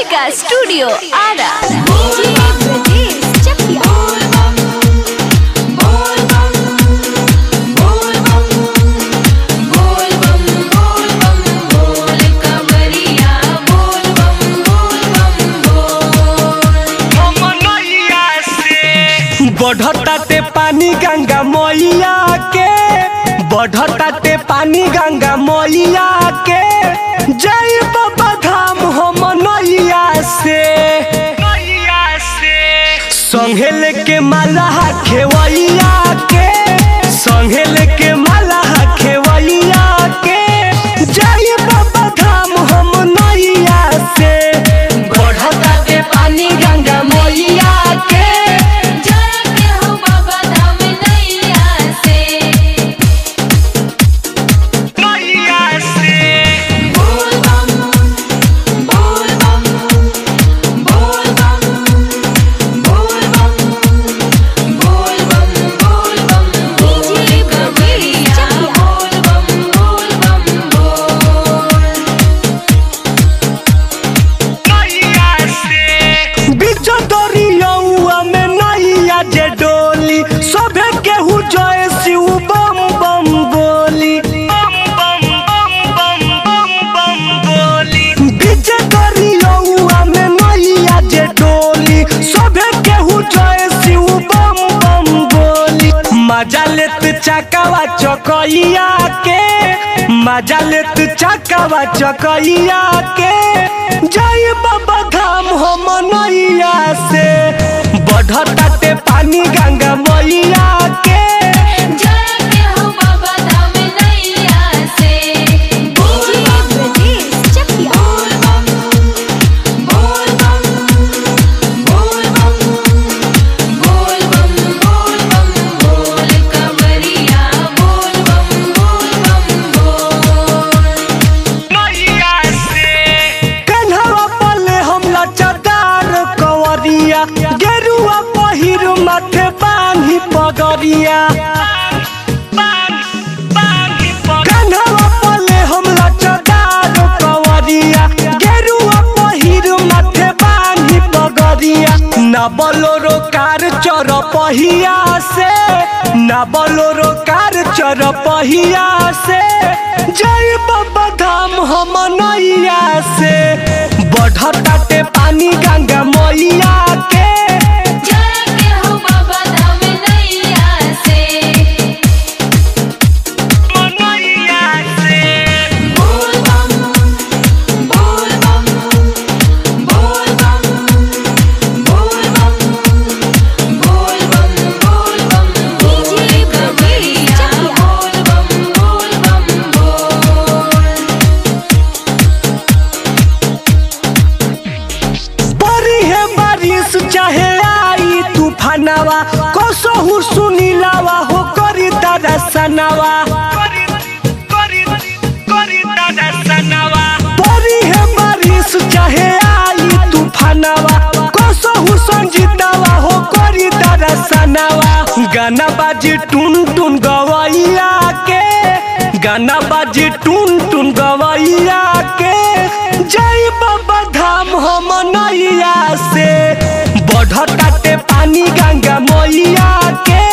Kalika Studio Ada. DJ Brajesh Chakia. बढ़ताते पानी गंगा मैया के बढ़ताते पानी गंगा मैया के जय बाबा धाम हम नैया से संगे लेके माला खेवैया के संगे लेके माला खेवैया के जय बाबा धाम हम नैया से बढ़ताते पानी गंगा मैया के DJ Brajesh Chakia. बीच दरियौआ में नैया जे डोली सभे केहू जय शिव बम बम बोली बीच दरियौआ में नैया जे डोली सभे केहू जय शिव बम बम बोली मजा लेत चकावा चकैया के मजा लेत चकावा चकैया के जय बाबा धाम हम नैया से बढ़ताते पानी गंगा मैया के DJ Brajesh Chakia. कन्हवा पले हम लचदार कंवरिया गेरुआ पहिर माथे बांधी पगरिया कन्हवा पले हम लचदार कंवरिया गेरुआ पहिर माथे बांधी पगरिया ना बोलोरो कार चर पहिया से ना बोलोरो कार चर पहिया से जय बाबा धाम हम नैया से बढ़ताते पानी गंगा मैया के DJ Brajesh Chakia. बड़ी है बारिश चाहे आई तूफानवा कसहु सुनीलावा हो करी दरसनवा बड़ी है बारिश चाहे आई तूफानवा कसहु संजीतावा हो करी दरसनवा गाना बाजी टुन टुन गवैया के गाना बाजी टुन टुन गवैया के जय बाबा धाम हम नैया से बढ़ताते पानी गंगा मैया के